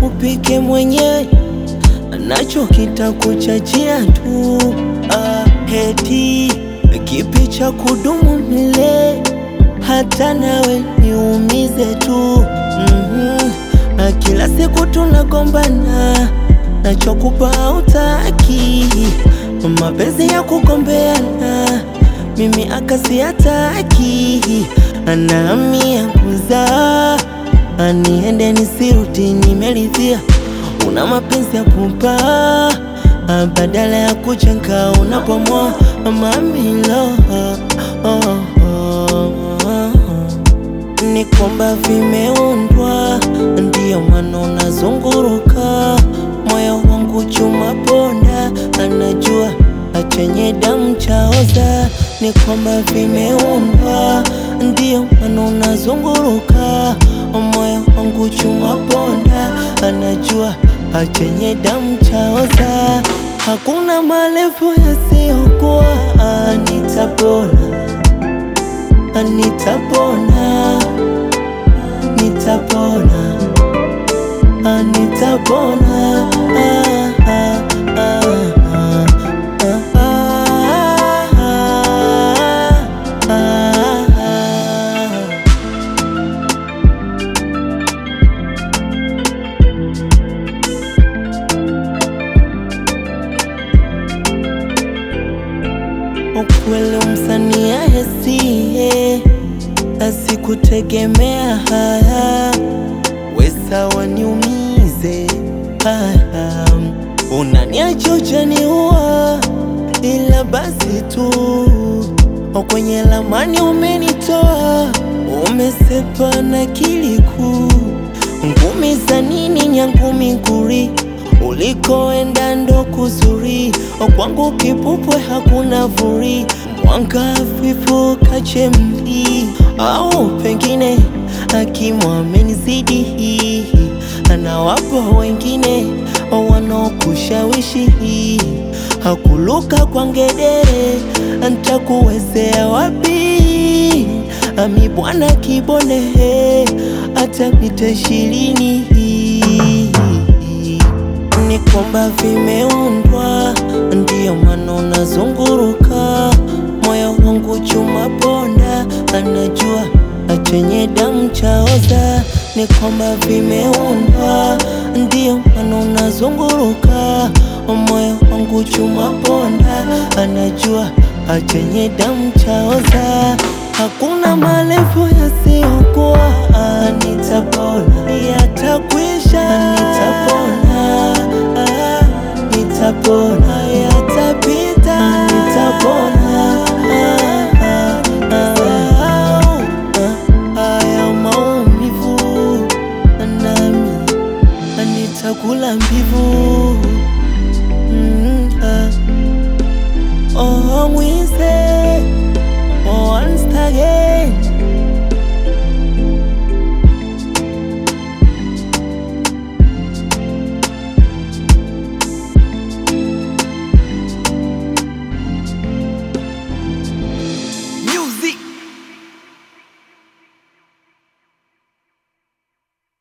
upike mwenyewe, nacho kitakuchachia tu. Ah, heti kipi cha kudumu milele, hata nawe niumize tu. Mhm. Na kila siku tunagombana, nachokupa hautaki, mapenzi ya kugombeana, mimi akasiataki, nami ya kuzaa aniende nisirudi, nimeridhia una mapenzi ya kupa badala ya kujenga unapomoa mamilo oh, oh, oh. Ni kwamba vimeundwa, ndiyo maana unazunguruka moyo wangu chuma ponda, anajua achenye damu chaoza. Ni kwamba vimeundwa, ndiyo maana unazunguruka moyo wangu chuma ponda, anajua achenye damu chaoza. Hakuna marefu yasiyokuwa, nitapona nitapona, nitapona, ah, nitapona, ah, ah, ah, ah, ah, ah, ah, ah. Ukweli msanii ahesie asikutegemea haya, wesa waniumize haya, unaniacha ujaniua, ila basi tu kwenye lamani umenitoa, umesepa na kiliku ngumi za nini nyangumi nguri ulikoenda ndo kuzuri kwangu kipupwe hakuna vuri mwanga hafifu kachemli au pengine akimwamenizidi anawapo wengine wanaokushawishi hakuluka kwa ngedere ntakuwezea wapi ami bwana kibone hata mita ishirini ni kwamba vimeundwa, ndiyo maana unazunguruka moyo wangu chuma ponda, anajua achenye damu chaoza. Ni kwamba vimeundwa, ndiyo maana unazunguruka moyo wangu chuma ponda, anajua achenye damu chaoza. Hakuna marefu yasiyokuwa, nitapona, yatakwisha, nitapona, ah, nitapona, yatapita, nitapona, ah, ah, ah, ah, haya maumivu nami nitakula mbivu mm, ah. Oh, mwize once again